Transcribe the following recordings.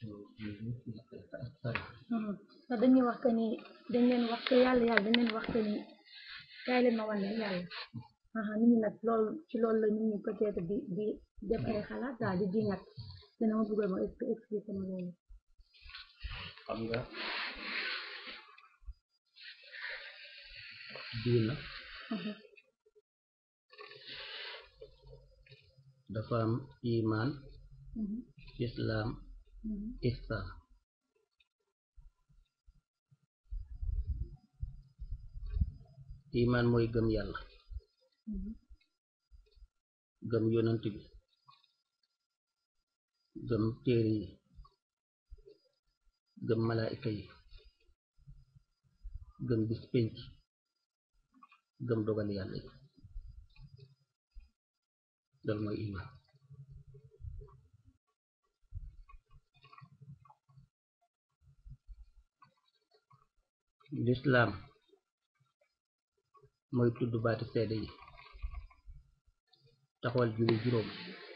te dañuy wax que ni dañ leen wax que yàlla yàlla dañ leen wax que ni kaay leen ma wan leen yàlla aha nit ñi nag loolu ci loolu la nit ñi peut-être di di def ay xalaat daal di diñat dina ma bëggoon ma expli- expliquer ma loolu xam nga diina aha dafa am iman mhm, islam mhm, ihsan iman mooy gëm yàlla mhm, gëm yonent bi gëm téere yi gëm malaayika yi gëm bis pénc gëm dogal yàlla yi loolu mooy iman lislaam mooy tudd baati seede yi taxawal julli juróom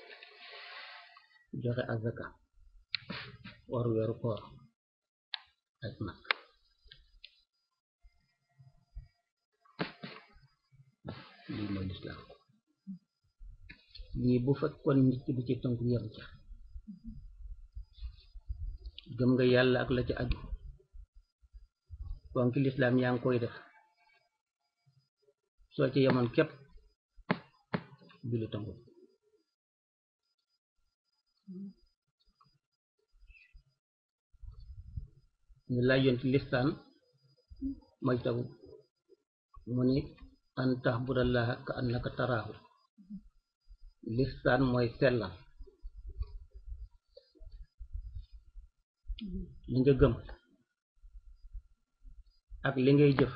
joxe azaka war weeru koor aj mag lii mooy lislaam lii bu fekkoon nit ki du ci tënku yem ca gëm nga yàlla ak la ci aju ponki lislaam yaa ngi koy def soo ci yemoon képp julli tënku ñu laaj yoon ci listaan mooy tagu mu ni an taxbudallaha ka annaka taraahu listaan mooy sellal li nga gëm ak li ngay jëf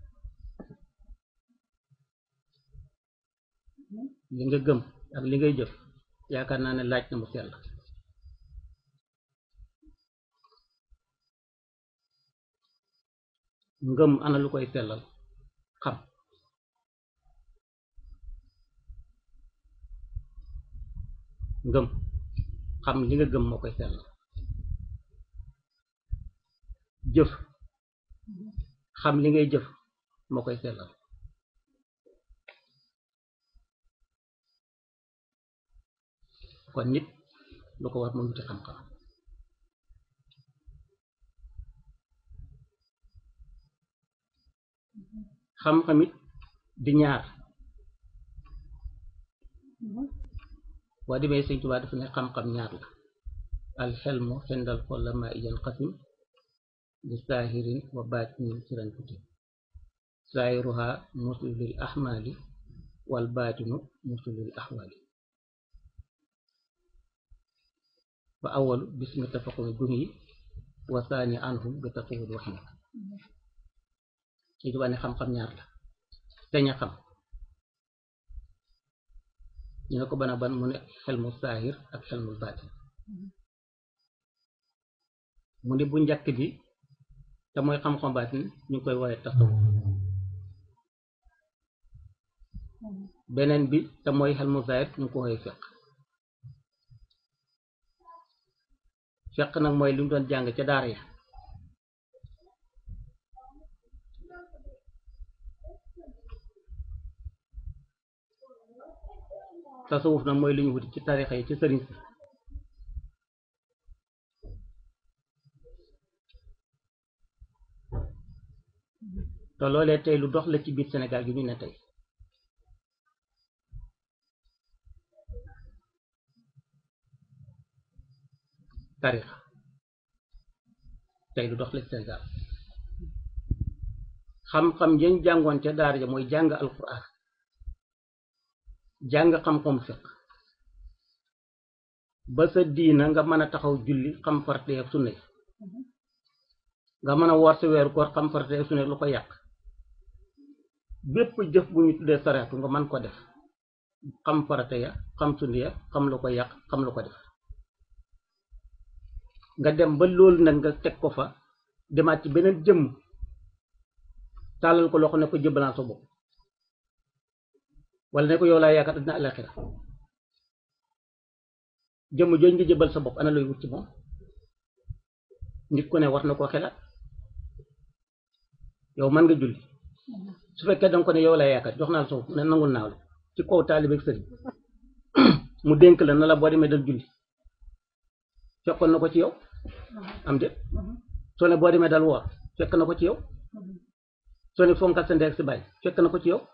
li nga gëm ak li ngay jëf yaakaar naa ne laaj na mu sell ngëm ana lu koy sellal xam ngëm xam li nga gëm moo koy sellal jëf xam li ngay jëf moo koy sellal kon nit lu ko war mu wuti xam-xam xam-xamit di ñaar mhm, boo demee Sëñ Tuubaa dafa ne xam-xam ñaar la al xelmu xendal xollama iyan xasim li saahirin wa baatinin siran kuti saahiruha muslu lil ahmali wal baatinu muslu lil ahwali fa awalu bismi tafaqumi gumi wa saani anhum bi taqawul waxin Sëñ Tuubaa ne xam-xam ñaar la dañ a xam ñu ne ko bana ban mu ne xelmu saahir ak xelmu baatin mu ne bu njëkk bi te mooy xam-xam baatin ñu ngi koy wooye tasawuf mhm, beneen bi te mooy xelmu saahir ñu ngi ko wooye fiq fiq nag mooy li mu doon jàng ca daara ya tasawuf nag mooy li ñu wuti ci tarixa yi ci sëriñ si te loolee tey lu dox la ci biir Sénégal gi ñu ne tey tarixa tey lu dox la ci Sénégal xam-xam yañ jàngoon ca daara ja mooy jàng alquran jàng xam-xam fiq ba sa diina nga mën a taxaw julli xam farate ak sunna yi mhm, nga mën a woor sa weeru koor xam farate ak sunna yi lu ko yàq bépp jëf bu ñu tuddee sareetu nga mën ko def xam farate ya xam sunna ya xam lu ko yàq xam lu ko def nga dem ba loolu nag nga teg ko fa demaat ci beneen jëmm tàllal ko loxo ne ko jëbbalaan sa bopp wala ne ko yow laa yaakaar addina alaxira jëmm jooju nga jëbal sa bopp ana looy wut ci moom nit ku ne war na koo xelaat yow mën nga julli su fekkee danga ko ne yow laa yaakaar jox naa la soo ne nangul naa la ci kaw taalibe ak sëriñ mu dénk la na la boo demee dal julli fekkoon na ko ci yow am déet soo ne boo demee dal woor fekk na ko ci yow soo ne fonkal sa ndey ak sa baay fekk na ko ci yow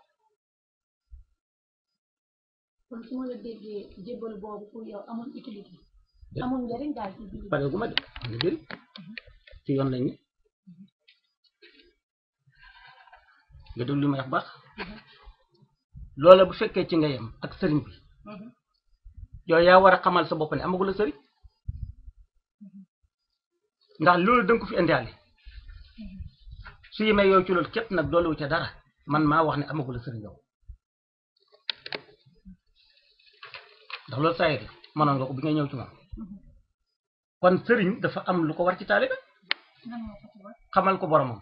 kon su ma la déggee jébbal boobu pour yow amul utilité amul njëriñ daal ci biir pare gu ma de am na jëriñ ci yoon lañ ne nga déglu li may wax baax loola bu fekkee ci nga yem ak sëriñ bi yow yaa war a xamal sa bopp ne amagula sëriñ ndax loolu danga ko fi indiwaale su yemee yow ci loolu képp nag doole wu ca dara man maa wax ne amagula sëriñ yow ndax loolu saa yëre mënoon nga ko bi nga ñëw ci moom kon sëriñ dafa am lu ko war ci taalibe nan moo ko ci war xamal ko boromam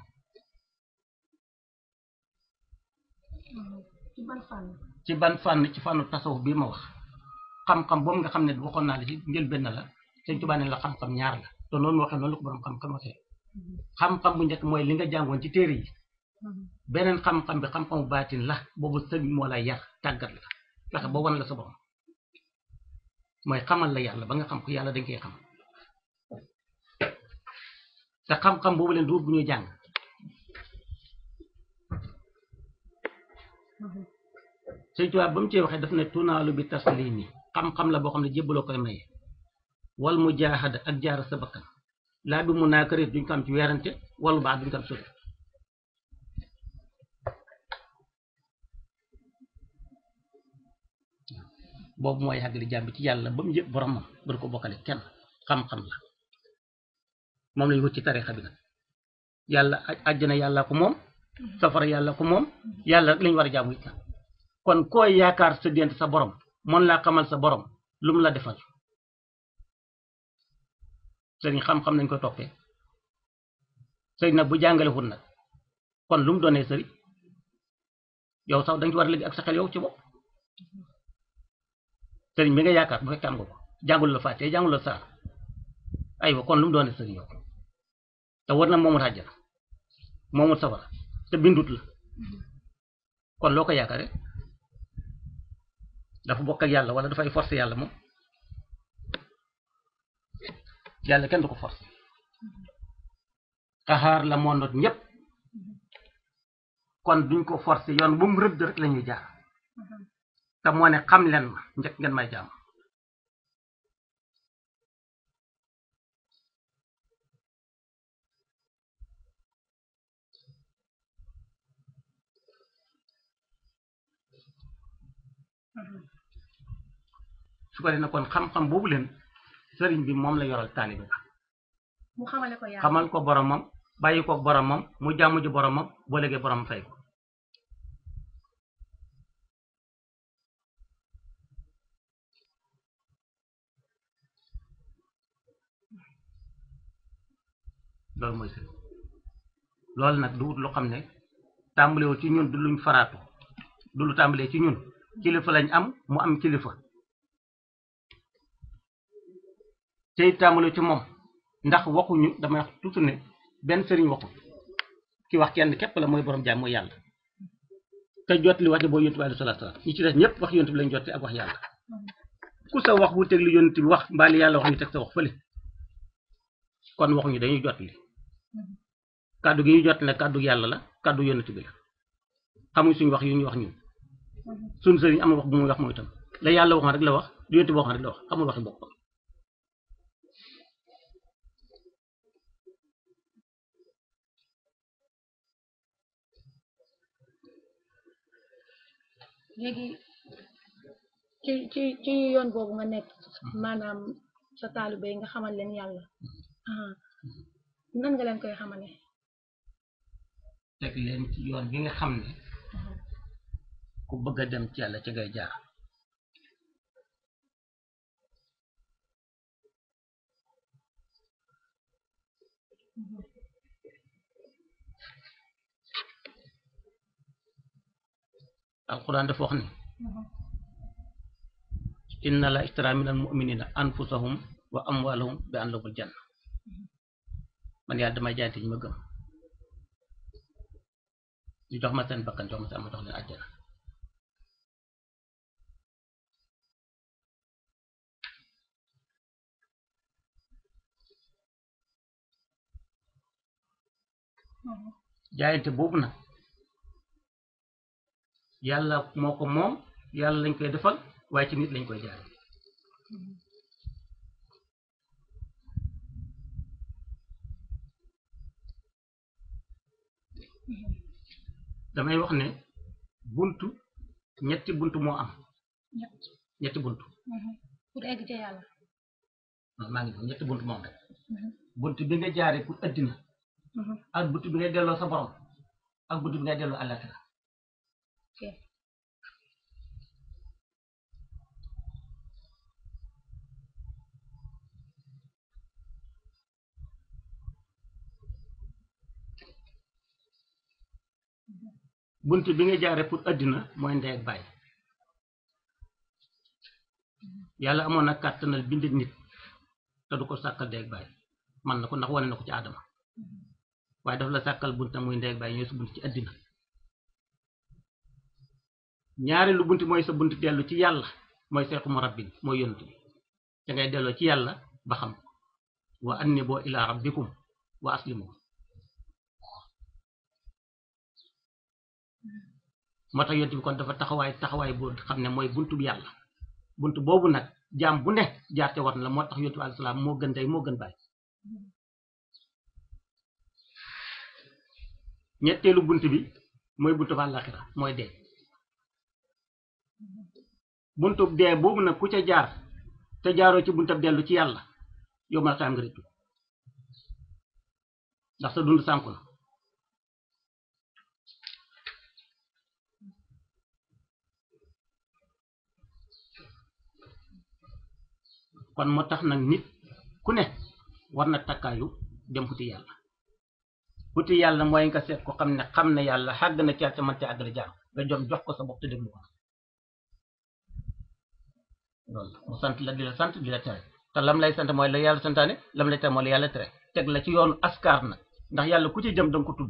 ci ban fànn ci ban fànn ci fànnu tasawuf bii ma wax xam-xam boobu nga xam ne waxoon naa la ci njëlbéen la Sëñ Tuubaa ne la xam-xam ñaar la te noonu waxee noonu la ko borom xam-xam waxee xam-xam bu njëkk mooy li nga jàngoon ci téere yi beneen xam-xam bi xam-xamu baatin la boobu sëriñ moo la yar tàggat la fexe ba wan la sa borom mooy xamal la yàlla ba nga xam ko yàlla dañ koy xam te xam-xam boobu leen du bu ñuy jàng Sëñ Tuubaa ba mu cee waxee daf ne tunaalu bi taslimi xam-xam la boo xam ne jébbaloo koy maye wal mujaahada ak jaar sa bakkan laa bi mu naakarit duñ ko am ci weerante wala baax duñ ko am sori boobu mooy xàggali jàmm bi ci yàlla ba mu yëg boromam bari ko bokkale kenn xam-xam la moom lañ wut ci tarixa bi nag yàlla àjjana yàlla ko moom safara yàlla ko moom yàlla rek lañ war a jaamu it nag kon koy yaakaar sa diggante sa borom mën laa xamal sa borom lu mu la defal sëriñ xam-xam nañ ko toppee sëriñ nag bu jàngale wut nag kon lu mu doonee sëriñ yow sax dañ ci war a léegi ak sa xel yow ci bopp sëriñ bi nga yaakaar bu fekkee am nga ko jàngul la fàttee jàngul la saar aywa kon lu mu doonee sëriñ yow te war na moomut àjjana moomut safara te bindut la kon loo ko yaakaare dafa bokk ak yàlla wala dafay forcer yàlla moom yàlla kenn du ko forcer xaxaar la moo noot ñépp kon duñ ko forcer yoon bu mu rëdd rek la ñuy jaar te moo ne xam leen ma njëkk ngeen may jaam su ko defee kon xam-xam boobu leen sëriñ bi moom la yoral taalibe ba mu xamale ko yàlla xamal ko boromam bàyyi ko boromam mu jàmm ji boromam boo léegi borom fay ko loolu mooy sëriñ loolu nag du wut lu xam ne tàmbalewul ci ñun du luñ faraatu du lu tàmbalee ci ñun kilifa lañ am mu am kilifa tey tàmbale ci moom ndax waxuñu damay wax toujours ne benn sëriñ waxu ki wax kenn képp la mooy borom jaam mooy yàlla te jot li wax ji boo yontu bi alayhi salaatu salaam ñi ci des ñëpp wax yontu bi lañ jotte ak wax yàlla ku sa wax bu teg li yontu bi wax mbaali yàlla wax ñu teg sa wax fële kon waxuñu dañuy jot li kàddu gi ñu jot ne kàddu yàlla la kàddu yontu bi la xamuñ suñu wax yu ñu wax ñun suñu sëriñ amul wax bu muy wax mooy itam la yàlla waxoon rek la wax lu yontu bi waxoon rek la wax amul waxi boppam léegi ci ci ci yoon boobu nga nekk maanaam sa taalibe yi nga xamal leen yàlla ah nan nga leen koy xamale teg leen ci yoon bi nga xam ne ku bëgg a dem ci yàlla ci ngay jaar alquran dafa wax ne inna la ishtara min al muminina anfusahum wa amwalahum bi an lahumul janna man yàlla damay jaayante ñi ma gëm ñu jox ma seen bakkan jox ma seen ma jox leen àjjana jaayante boobu nag yàlla moo ko moom yàlla lañ koy defal waaye ci nit lañ koy jaay damay wax ne buntu ñetti buntu moo am ñett ñetti buntu pour egg ca yàlla man maa ngi ñëw ñetti buntu moom rek buntu bi nga jaaree pour addina ak buntu bi ngay delloo sa borom ak buntu bi ngay delloo àllaaxira ok buntu bi nga jaaree pour addina mooy ndey ak bàyyi yàlla amoon na kàttanal bind nit te du ko sàkkal ndey ak bàyyi man na ko ndax wane na ko ci aadama waaye daf la sàkkal bunt muy ndey ak bàyyi ñooy sa bunt ci addina ñaareelu bunt mooy sa bunt dellu ci yàlla mooy seexu mu rabbin mooy yonent bi da ngay delloo ci yàlla ba xam wa annibu ila rabbikum wa aslimu moo tax yonent bi kon dafa taxawaay taxawaay boo xam ne mooy buntu bi yàlla buntu boobu nag jaam bu ne jaar te war na la moo tax yonent bi alayhi salaam moo gën day moo gën bàyyi ñetteelu bunt bi mooy buntu ba àllaaxira mooy dee buntu dee boobu nag ku ca jaar te jaaroo ci buntab dellu ci yàlla yow ma xam nga rëccu ndax sa dund sànku na kon moo tax nag nit ku ne war na takkaayu dem xuti yàlla xuti yàlla mooy nga seet ko xam ne xam ne yàlla xàgg na ca ca man ca àggale jaam nga jom jox ko sa bopp te déglu ko loolu mu sant la di la sant di la tere te lam lay sant mooy la yàlla santaane lam lay tere mooy la yàlla tere teg la ci yoonu askar nag ndax yàlla ku ci jëm danga ko tudd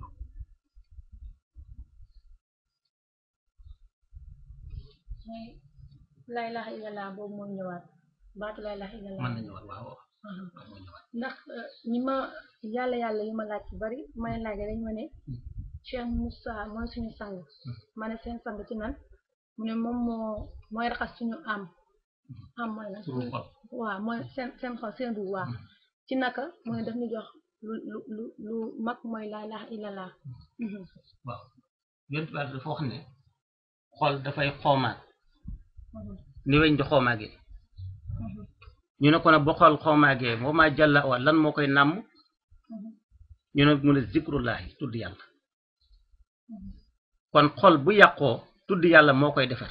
mooy laa ilaaha illallah boobu moom ñëwaat baatu laa ilaaha illallah mën nañu wax waaw Mhm. waaw moo ñëwaat ndax euh, ñi ma yàlla yàlla yi ma laaj ci bari ma leen laajee dañ ma ne Cheikh Moussa mooy suñu sang ma ne seen sang ci nan mu ne moom moo mooy raxas suñu am am mooy lan suñu xol waaw mooy seen seen xol seen ruux waaw ci naka mu ne daf ñu jox lu lu lu lu mag mooy laa ilaaha illallah Mhm. waaw yonent bi dafa wax ne xol dafay xoomaat Mhm. ni weñ di xoomaagee Mhm. ñu ne ko nag boo xool xoomaagee moo maa jàlla wa lan moo koy nàmm Mhm. ñu ne mu ne zikrullahi tudd yàlla Mhm. kon xol bu yàqoo tudd yàlla moo koy defar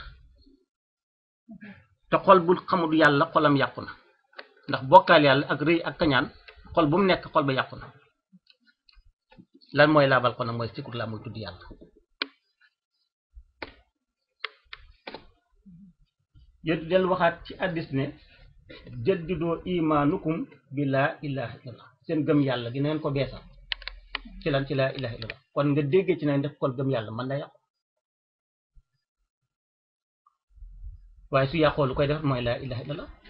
te xol bu xamul yàlla xolam yàqu na ndax bokkaal yàlla ak rëy ak kañaan xol bu mu nekk xol ba yàqu na lan mooy laabal ko nag mooy zikrullah mooy tudd yàlla yéen del waxaat ci addis ne jaddidoo imaanukum bi laa ilaha illallah seen gëm yàlla gi na ngeen ko beesal ci lan ci laa ilaha illallah kon nga déggee ci ne def kon gëm yàlla mën na yàqu waaye su yàqoo lu koy def mooy laa ilaha illallah